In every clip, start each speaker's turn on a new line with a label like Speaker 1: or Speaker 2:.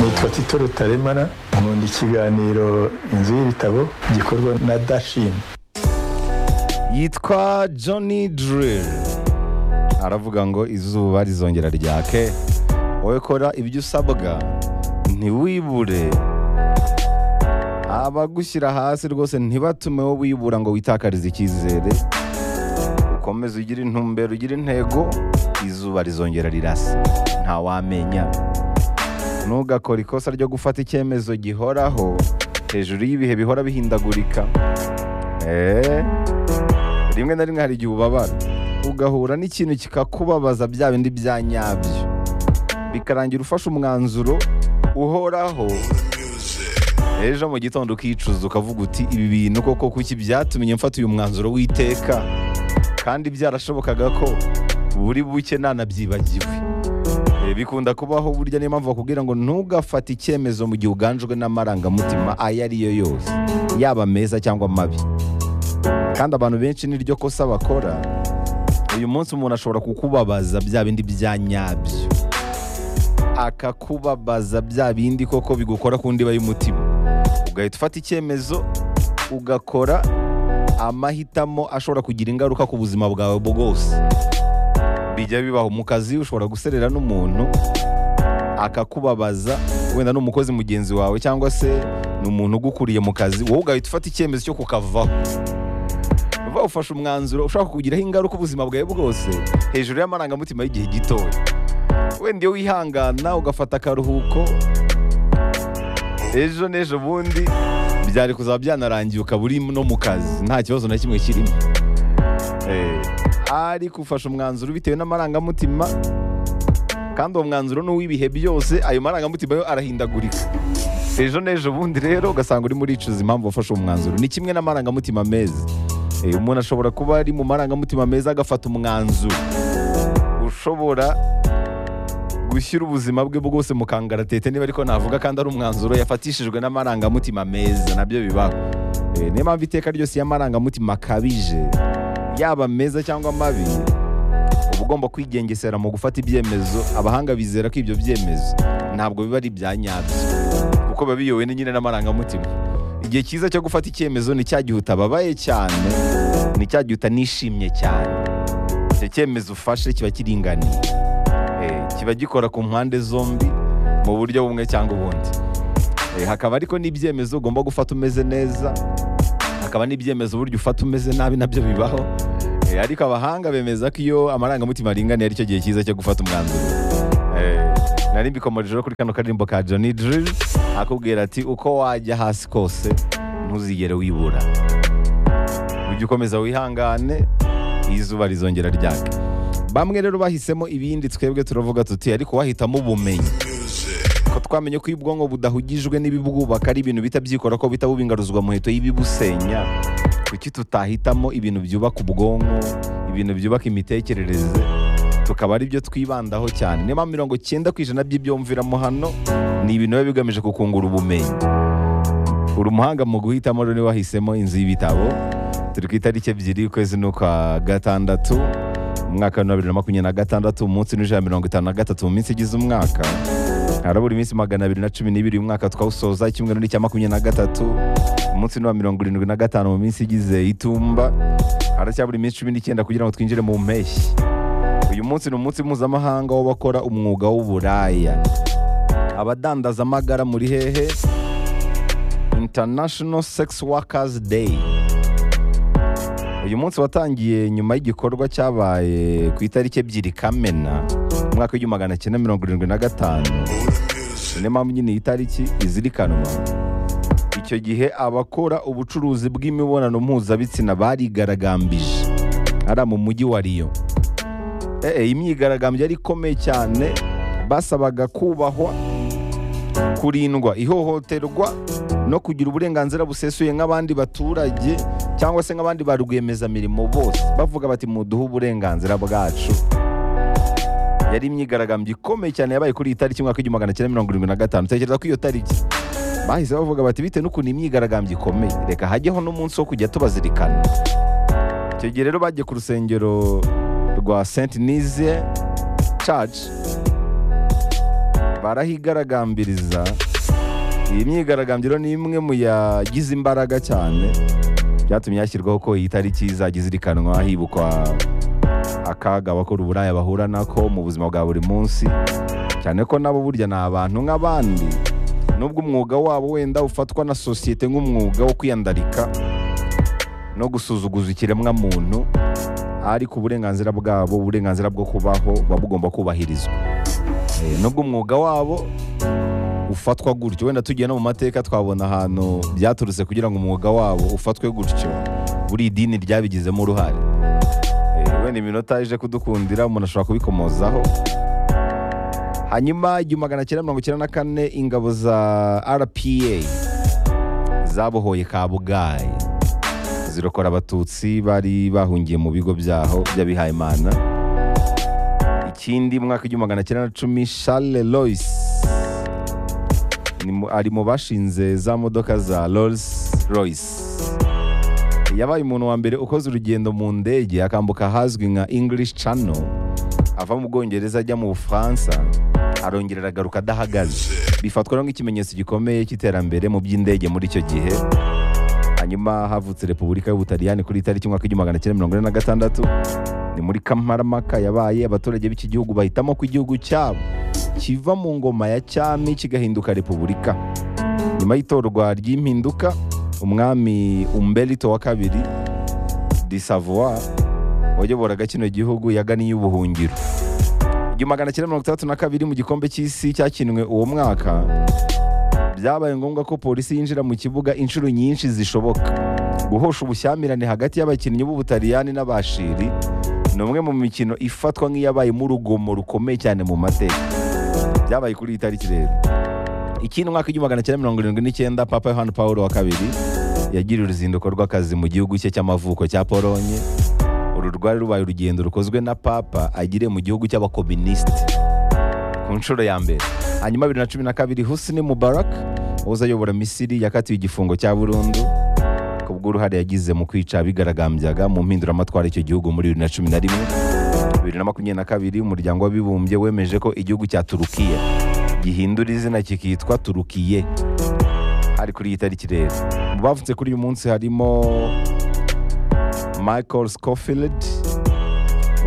Speaker 1: nitwa tito rutaremara nkunda ikiganiro inzu y'ibitabo gikorwa na dashin
Speaker 2: yitwa johnny drill aravuga ngo izuba rizongera ryake wowe kora ibyo usabwa ntiwibure abagushyira hasi rwose ntibatume wowe wibura ngo witakarize icyizere ukomeze ugire intumbero ugire intego izuba rizongera rirasa ntawamenya ntugakore ikosa ryo gufata icyemezo gihoraho hejuru y'ibihe bihora bihindagurika eee rimwe na rimwe hari igihe ubabara ugahura n'ikintu kikakubabaza bya bindi bya nyabyo bikarangira ufashe umwanzuro uhoraho ejo mu gitondo ukicuza ukavuga uti ibi bintu koko kuki byatumye mfata uyu mwanzuro w'iteka kandi byarashobokaga ko buri buke nanabyibagiwe Eh, bikunda kubaho burya niyo mpamvu bakubwira ngo ntugafate icyemezo mu gihe uganjwe n'amarangamutima ayo ari yo yose yaba meza cyangwa mabi kandi abantu benshi niryo kosa bakora uyu munsi umuntu ashobora kukubabaza bya bindi bya nyabyo akakubabaza bya bindi koko bigukora ku ndiba y'umutima ugahita ufata icyemezo ugakora amahitamo ashobora kugira ingaruka ku buzima bwawe bwose bijya bibaho mu kazi ushobora guserera n'umuntu akakubabaza wenda ni umukozi mugenzi wawe cyangwa se ni umuntu ugukuriye mu kazi wowe ugahita ufata icyemezo cyo kukavaho uba ufashe umwanzuro ushaka kugiraho ingaruka ubuzima bwawe bwose hejuru y'amarangamutima y'igihe gitoya wenda iyo wihangana ugafata akaruhuko ejo n'ejo bundi byari kuzaba byanarangiye ukaba uri no mu kazi nta kibazo na kimwe kirimo Eh, ariko ufashe umwanzuro bitewe n'amarangamutima kandi uwo mwanzuro ni uw'ibihe byose ayo marangamutima yo arahindagurika ejo n'ejo bundi rero ugasanga urimo uricuza impamvu wafashe uwo mwanzuro ni kimwe n'amarangamutima meza Eh, umuntu ashobora kuba ari mu marangamutima meza agafata umwanzuro ushobora gushyira ubuzima bwe bwose mu kangaratete niba ariko navuga kandi ari umwanzuro yafatishijwe n'amarangamutima meza nabyo bibaho Eh, niyo mpamvu iteka ryose y'amarangamutima akabije yaba meza cyangwa mabi uba ugomba kwigengesera mu gufata ibyemezo abahanga bizera ko ibyo byemezo ntabwo biba ari ibya nyabyo kuko biba biyowe ni nyine n'amarangamutima igihe cyiza cyo gufata icyemezo ni cya gihe utababaye cyane ni cya gihe utanishimye cyane icyo cyemezo ufashe kiba kiringaniye Eh, kiba gikora ku mpande zombi mu buryo bumwe cyangwa ubundi Eh, hakaba ariko n'ibyemezo ugomba gufata umeze neza hakaba n'ibyemezo burya ufata umeze nabi nabyo bibaho Eh, ariko abahanga bemeza ko iyo amarangamutima aringaniye aricyo gihe cyiza cyo gufata umwanzuro Eh, nari mbikomereje rero kuri kano karirimbo ka Johnny Drill akubwira ati uko wajya hasi kose ntuzigere wibura ujye ukomeza wihangane izuba rizongera ryake bamwe rero bahisemo ibindi twebwe turavuga tuti ariko wahitamo ubumenyi ko twamenye ko iyo ubwonko budahugijwe n'ibibwubaka ari ibintu bita byikora ko bita bubingaruzwa muheto y'ibibusenya kuki tutahitamo ibintu byubaka ubwonko ibintu byubaka imitekerereze tukaba ari byo twibandaho cyane niyo mpamvu mirongo cyenda ku ijana by'ibyumviramo hano ni ibintu biba bigamije kukungura ubumenyi uri umuhanga mu guhitamo rero niba wahisemo inzu y'ibitabo turi ku itariki ebyiri ukwezi n'ukwa gatandatu umwaka wa bibiri na makumyabiri na gatandatu umunsi n'ijana na mirongo itanu na gatatu mu minsi igize umwaka harabura iminsi magana abiri na cumi n'ibiri umwaka twawusoza icyumweru n'icya makumyabiri na gatatu umunsi ni uwa mirongo irindwi na gatanu mu minsi igize itumba haracyabura iminsi cumi n'icyenda kugira ngo twinjire mu mpeshyi uyu munsi ni umunsi mpuzamahanga w'abakora umwuga w'uburaya abadandaza amagara muri hehe international sex workers day uyu munsi watangiye nyuma y'igikorwa cyabaye ku itariki ebyiri kamena umwaka w'igihumbi magana cyenda mirongo irindwi na gatanu niyo mpamvu nyine iyi tariki izirikanwa icyo gihe abakora ubucuruzi bw'imibonano mpuzabitsina barigaragambije hariya mu mujyi wa riyo Eh, eh, imyigaragambyo yari ikomeye cyane basabaga kubahwa kurindwa ihohoterwa no kugira uburenganzira busesuye nk'abandi baturage cyangwa se nk'abandi ba rwiyemezamirimo bose bavuga bati muduhe uburenganzira bwacu yari imyigaragambyo ikomeye cyane yabaye kuri iyi tariki umwaka w'igihumbi magana cyenda mirongo irindwi na gatanu tekereza ko iyo tariki bahise bavuga bati bitewe n'ukuntu imyigaragambyo ikomeye reka hajyeho n'umunsi wo kujya tubazirikana icyo gihe rero bagiye ku rusengero rwa saint nize church barahigaragambiriza iyi myigaragambyo ni imwe mu yagize imbaraga cyane byatumye hashyirwaho ko iyi tariki izajya izirikanwa hibukwa akaga abakora uburaya bahura nako mu buzima bwa buri munsi cyane ko nabo burya ni abantu nk'abandi nubwo umwuga wabo wenda ufatwa na sosiyete nk'umwuga wo kwiyandarika no gusuzuguza ikiremwamuntu ariko uburenganzira bwabo uburenganzira bwo kubaho buba bugomba kubahirizwa Eh, nubwo umwuga wabo ufatwa gutyo wenda tugiye no mu mateka twabona ahantu byaturutse kugira ngo umwuga wabo ufatwe gutyo buri idini ryabigizemo uruhare Eh, wenda iminota ije kudukundira umuntu ashobora kubikomozaho hanyuma igihumbi magana cyenda mirongo icyenda na kane ingabo za rpa zabohoye kabugayi zirokora abatutsi bari bahungiye mu bigo byaho by'abihayimana ikindi mu mwaka w'igihumbi magana cyenda na cumi charles lois ni mu- ari mu bashinze za modoka za rolls royce yabaye umuntu wa mbere ukoze urugendo mu ndege akambuka ahazwi nka english channel ava mu bwongereza ajya mu bufaransa arongera aragaruka adahagaze bifatwa rero nk'ikimenyetso gikomeye cy'iterambere mu by'indege muri icyo gihe hanyuma havutse repubulika y'ubutaliyani kuri itariki umwaka w'igihumbi magana cyenda mirongo ine na gatandatu ni muri kamarampaka yabaye abaturage b'iki gihugu bahitamo ko igihugu cyabo kiva mu ngoma ya cyami kigahinduka repubulika nyuma y'itorwa ry'impinduka umwami umberito wa kabiri di savoir wayoboraga kino gihugu yaganiye ubuhungiro igihumbi magana cyenda mirongo itandatu na kabiri mu gikombe cy'isi cyakinwe uwo mwaka byabaye ngombwa ko polisi yinjira mu kibuga inshuro nyinshi zishoboka guhosha ubushyamirane hagati y'abakinnyi b'ubutaliyani n'abashiri ni umwe mu mikino ifatwa nk'iyabayemo urugomo rukomeye cyane mu mateka byabaye kuri iyi tariki rero ikindi umwaka w'igihumbi magana cyenda mirongo irindwi n'icyenda papa yohani pawulo wa kabiri yagira uruzinduko rw'akazi mu gihugu cye cy'amavuko cya polonye uru rwari rubaye urugendo rukozwe na papa agiriye mu gihugu cy'abakominisiti ku nshuro ya mbere hanyuma bibiri na cumi na kabiri husini mubarak wahoze ayobora misiri yakatiwe igifungo cya burundu ku bw'uruhare yagize mu kwica abigaragambyaga mu mpinduramatwara y'icyo gihugu muri bibiri na cumi na rimwe bibiri na makumyabiri na kabiri umuryango w'abibumbye wemeje ko igihugu cya turukiya gihindura izina kikitwa turukiye hari kuri iyi tariki rero mu bavutse kuri uyu munsi harimo michael scofield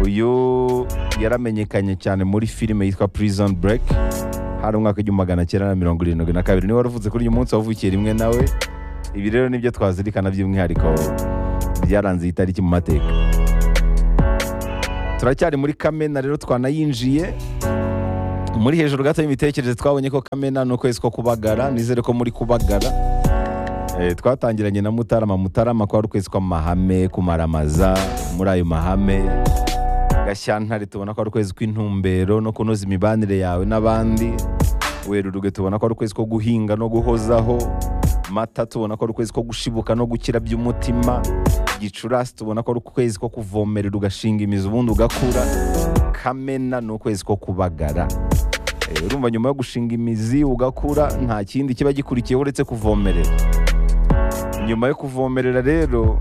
Speaker 2: uyu yaramenyekanye cyane muri filime yitwa prison break hari umwaka w'igihumbi magana cyenda na mirongo irindwi na kabiri niwe waravutse kuri uyu munsi wavukiye rimwe nawe ibi rero nibyo twazirikana by'umwihariko byaranze iyi tariki mu mateka turacyari muri kamena rero twanayinjiye muri hejuru gato y'imitekerereze twabonye ko kamena ni ukwezi ko kubagara nizere ko muri kubagara Eh, twatangiranye na mutarama mutarama kwari ukwezi kw'amahame kumaramaza muri ayo mahame gashyantare tubona ko ari ukwezi kw'intumbero no kunoza imibanire yawe n'abandi werurwe tubona ko ari ukwezi ko guhinga no guhozaho mata tubona ko ari ukwezi ko gushibuka no gukira by'umutima gicurasi tubona ko ari ukwezi ko kuvomerera ugashinga imizi ubundi ugakura kamena ni ukwezi ko kubagara Eh, urumva nyuma yo gushinga imizi ugakura nta kindi kiba gikurikiyeho uretse kuvomerera nyuma yo kuvomerera rero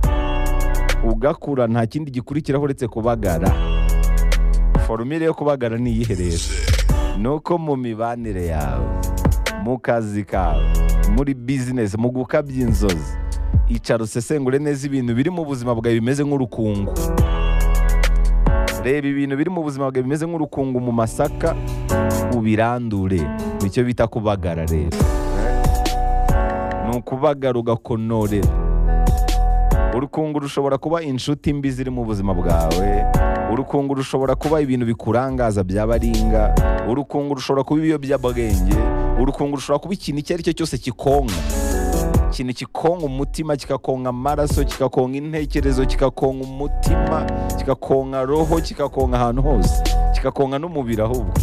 Speaker 2: ugakura nta kindi gikurikiraho uretse kubagara forumire yo kubagara ni iyihe rero ni uko mu mibanire yawe mu kazi kawe muri bizinesi mu gukabya inzozi icara usesengure neza ibintu biri mu buzima bwawe bimeze nk'urukungu reba ibintu biri mu buzima bwawe bimeze nk'urukungu mu masaka ubirandure nicyo bita kubagara rero ni ukubagara ugakonorera urukungu rushobora kuba inshuti mbi ziri mu buzima bwawe urukungu rushobora kuba ibintu bikurangaza byabaringa urukungu rushobora kuba ibiyobyabwenge urukungu rushobora kuba ikintu icyo ari cyo cyose kikonka ikintu kikonka umutima kikakonka amaraso kikakonka intekerezo kikakonka umutima kikakonka roho kikakonka ahantu hose kikakonka n'umubiri ahubwo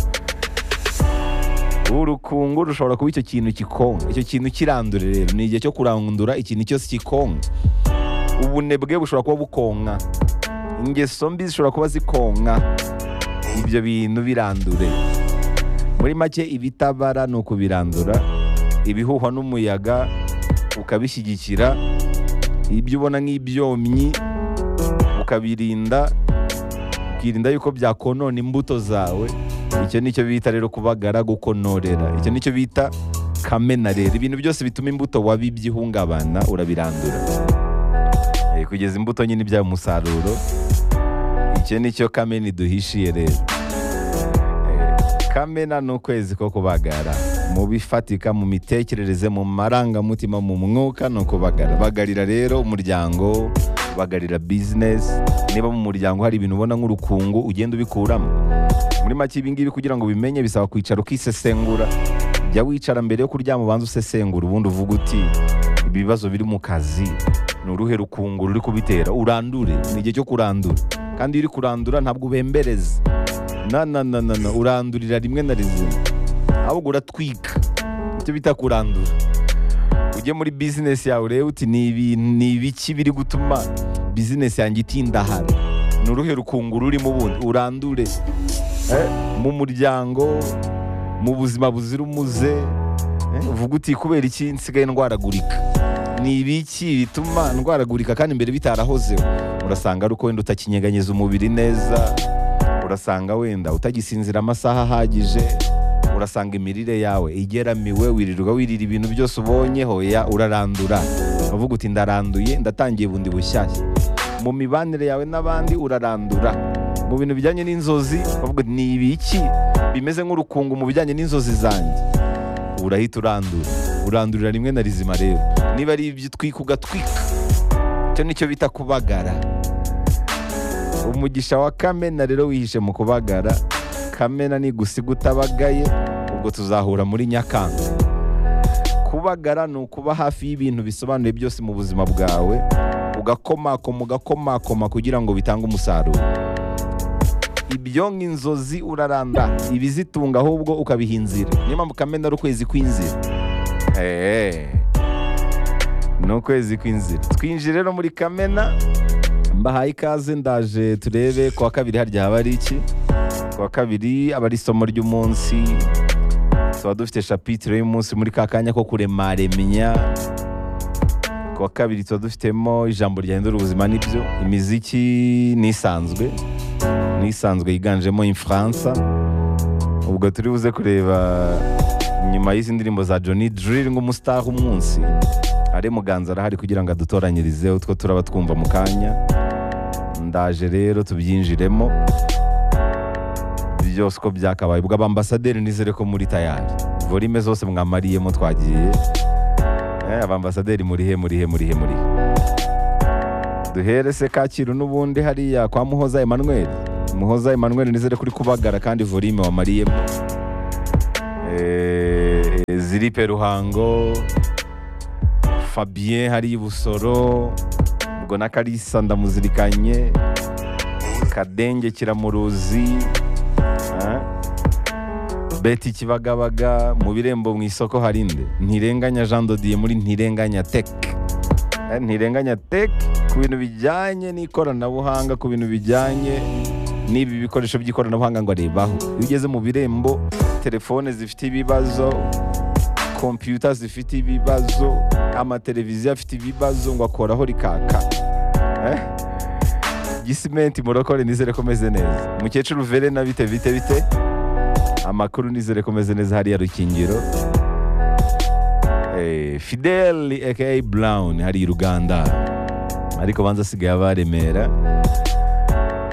Speaker 2: urukungu rushobora kuba icyo kintu kikonka icyo kintu kirandure rero ni igihe cyo kurandura ikintu cyose kikonka ubunebwe bushobora kuba bukonka ingeso mbi zishobora kuba zikonka ibyo bintu birandure muri make ibitabara ni ukubirandura ibihuhwa n'umuyaga ukabishyigikira ibyo ubona nk'ibyomyi ukabirinda ukirinda yuko byakonona imbuto zawe icyo nicyo bita rero kubagara gukonorera icyo nicyo bita kamena rero ibintu byose bituma imbuto wabibye ihungabana urabirandura Eh, kugeza imbuto nyine ibyaba umusaruro icyo nicyo kamena iduhishiye rero Eh, kamena ni ukwezi ko kubagara mu bifatika mu mitekerereze mu marangamutima mu mwuka ni ukubagara bagarira rero umuryango bagarira bizinesi niba mu muryango hari ibintu ubona nk'urukungu ugenda ubikuramo muri make ibi ngibi kugira ngo ubimenye bisaba kwicara ukisesengura jya wicara mbere yo kuryama ubanza usesengura ubundi uvuga uti ibi bibazo biri mu kazi ni uruhe rukungu ruri kubitera urandure ni igihe cyo kurandura kandi iyo uri kurandura ntabwo ubembereza na na na na na urandurira rimwe na rimwe ahubwo uratwika icyo bita kurandura ujye muri bizinesi yawe urebe uti ni ibi- ni ibiki biri gutuma bizinesi yanjye itindahara ni uruhe rukungu rurimo ubundi urandure Eh, mu muryango mu buzima buzira umuze eh, uvuga uti kubera iki nsigaye ndwaragurika ni ibiki bituma ndwaragurika kandi imbere bitarahozeho urasanga ari uko wenda utakinyeganyeza umubiri neza urasanga wenda utagisinzira amasaha ahagije urasanga imirire yawe igeramiwe wirirwa wirira ibintu byose ubonyeho ya urarandura uvuga uti ndaranduye ndatangiye bundi bushyashya mu mibanire yawe n'abandi urarandura mu bintu bijyanye n'inzozi uvuga uti ni ibiki bimeze nk'urukungu mu bijyanye n'inzozi zanjye urahita urandura urandurira rimwe na rizima rero niba ari ibyo utwika ugatwika icyo nicyo bita kubagara umugisha wa kamena rero wihishe mu kubagara kamena nigusiga utabagaye ubwo tuzahura muri nyakanga kubagara ni ukuba hafi y'ibintu bisobanuye byose mu buzima bwawe ugakomakoma ugakomakoma kugira ngo bitange umusaruro ibyo nk'inzozi uraranda ibizitunga ahubwo ukabiha inzira niyo mpamvu kamena ari ukwezi kw'inzira Eee. ni ukwezi kw'inzira twinjire rero muri kamena mbahaye ikaze ndaje turebe kuwa kabiri harya haba ari iki kuwa kabiri aba ari isomo ry'umunsi tuba dufite shapitire y'umunsi muri ka kanya ko kuremaremenya kuwa kabiri tuba dufitemo ijambo ryahindura ubuzima nibyo imiziki nisanzwe nisanzwe yiganjemo imfaransa ubwo turi buze kureba nyuma y'izi ndirimbo za Johnny Drill nk'umustar umunsi Ari Muganza arahari kugira ngo adutoranyirize utwo turaba twumva mu kanya ndaje rero tubyinjiremo byose uko byakabaye ubwo abambasaderi nizere ko muri tayari volime zose mwamariyemo twagiye Eh, abambasaderi murihe murihe murihe murihe duhere se kacyiru n'ubundi hariya kwa muhoza emmanuel muhoza emmanuel nizere kuri kubagara kandi volime wamariyemo Eh, ziripe ruhango fabien hari ibusoro ubwo na karisa ndamuzirikanye kadenge kiramuruzi eh? beti kibagabaga mu birembo mu isoko hari inde ntirenganya jean dodiye muri ntirenganya tech Eh, ntirenganya tech ku bintu bijyanye n'ikoranabuhanga ku bintu bijyanye n'ibi bikoresho by'ikoranabuhanga ngo arebaho iyo ugeze mu birembo telefone zifite ibibazo kompiyuta zifite ibibazo amateleviziyo afite ibibazo ngo akoraho rikaka Eh? gisimenti murokore nizere ko meze neza mukecuru verena bite bite bite amakuru nizere ko meze neza hariya rukingiro Eh, fideli aka brown hari i ruganda ariko banza asigaye aba remera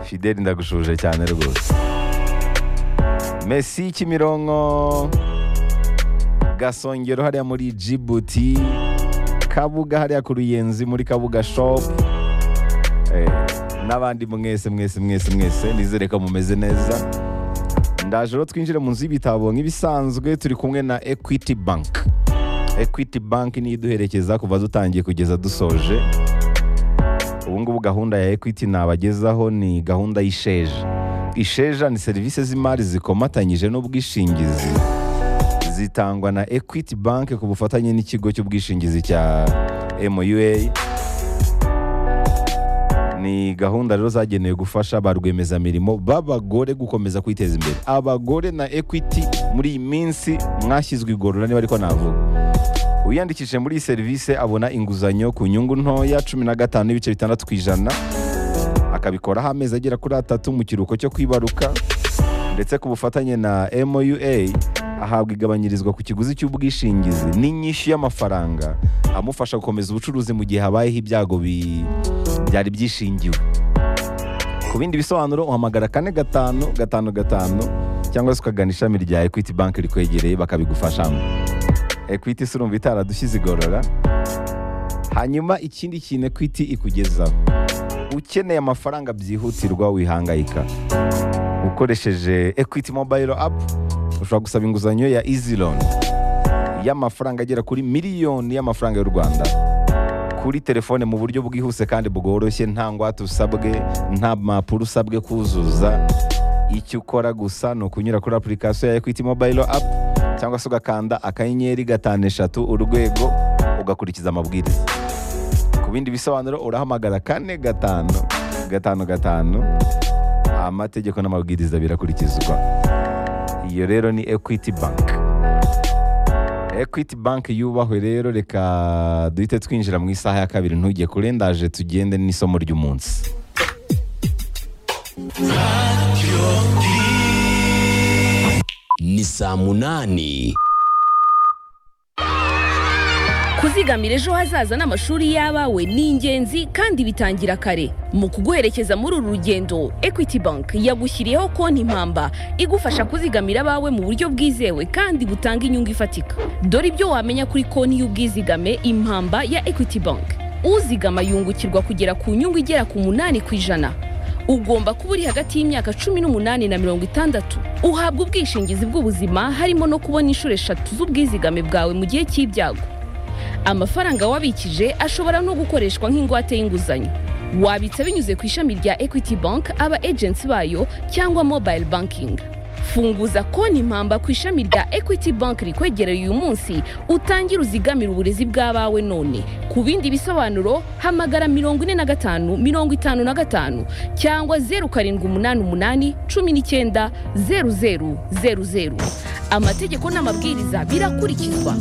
Speaker 2: fideli ndagushuje cyane rwose mesi kimironko gasongero hariya muri jibuti kabuga hariya ku ruyenzi muri kabuga shopu Eh, n'abandi mwese mwese mwese mwese nizere ko mumeze neza ndaje rero twinjire mu nzu y'ibitabo nk'ibisanzwe turi kumwe na equity bank equity bank niyo iduherekeza kuva dutangiye kugeza dusoje ubu ngubu gahunda ya equity nabagezaho ni gahunda y'isheja isheja ni serivisi z'imari zikomatanyije n'ubwishingizi zitangwa na Equity Bank ku bufatanye n'ikigo cy'ubwishingizi cya MUA. Ni gahunda rero zagenewe gufasha ba rwiyemezamirimo b'abagore gukomeza kwiteza imbere. Abagore na Equity muri iyi minsi mwashyizwe igorora niba ariko navuga. Uyandikishije muri iyi serivisi abona inguzanyo ku nyungu ntoya cumi na gatanu n'ibice bitandatu ku ijana akabikoraho amezi agera kuri atatu mu kiruhuko cyo kwibaruka ndetse ku bufatanye na MOUA ahabwa igabanyirizwa ku kiguzi cy'ubwishingizi n'inyishyu y'amafaranga amufasha gukomeza ubucuruzi mu gihe habayeho ibyago bi- byari byishingiwe ku bindi bisobanuro uhamagara kane gatanu gatanu gatanu cyangwa se ukagana ishami rya equity bank rikwegereye bakabigufashamo equity si urumva itaradushyize igorora hanyuma ikindi kintu equity ikugezaho ukeneye amafaranga byihutirwa wihangayika ukoresheje equity mobile app ushobora gusaba inguzanyo ya easy loan y'amafaranga agera kuri miliyoni y'amafaranga y'u rwanda kuri telefone mu buryo bwihuse kandi bworoshye nta ngwate usabwe nta mpapuro usabwe kuzuza icyo ukora gusa ni ukunyura kuri application ya equity mobile app cyangwa se ugakanda akanyenyeri gatanu eshatu urwego ugakurikiza amabwiriza ku bindi bisobanuro urahamagara kane gatanu gatanu gatanu amategeko n'amabwiriza birakurikizwa iyo rero ni equity bank equity bank yubahwe rero reka duhite twinjira mu isaha ya kabiri ntujye kure ndaje tugende n'isomo ry'umunsi
Speaker 3: ni saa munani
Speaker 4: kuzigamira ejo hazaza n'amashuri y'abawe ni ingenzi kandi bitangira kare mu kuguherekeza muri uru rugendo equity bank yagushyiriyeho konti mpamba igufasha kuzigamira abawe mu buryo bwizewe kandi butanga inyungu ifatika dore ibyo wamenya kuri konti y'ubwizigame impamba ya equity bank uzigama yungukirwa kugera ku nyungu igera ku munani ku ijana ugomba kuba uri hagati y'imyaka cumi n'umunani na mirongo itandatu uhabwa ubwishingizi bw'ubuzima harimo no kubona inshuro eshatu z'ubwizigame bwawe mu gihe cy'ibyago amafaranga wabikije ashobora no gukoreshwa nk'ingwate y'inguzanyo wabitsa binyuze ku ishami rya equity bank aba agency bayo cyangwa mobile banking funguza konti mpamba ku ishami rya equity bank rikwegereye uyu munsi utangire uzigamire uburezi bw'abawe none ku bindi bisobanuro hamagara mirongo ine na gatanu mirongo itanu na gatanu cyangwa zeru karindwi umunani umunani cumi n'icyenda zeru zeru zeru zeru amategeko n'amabwiriza birakurikizwa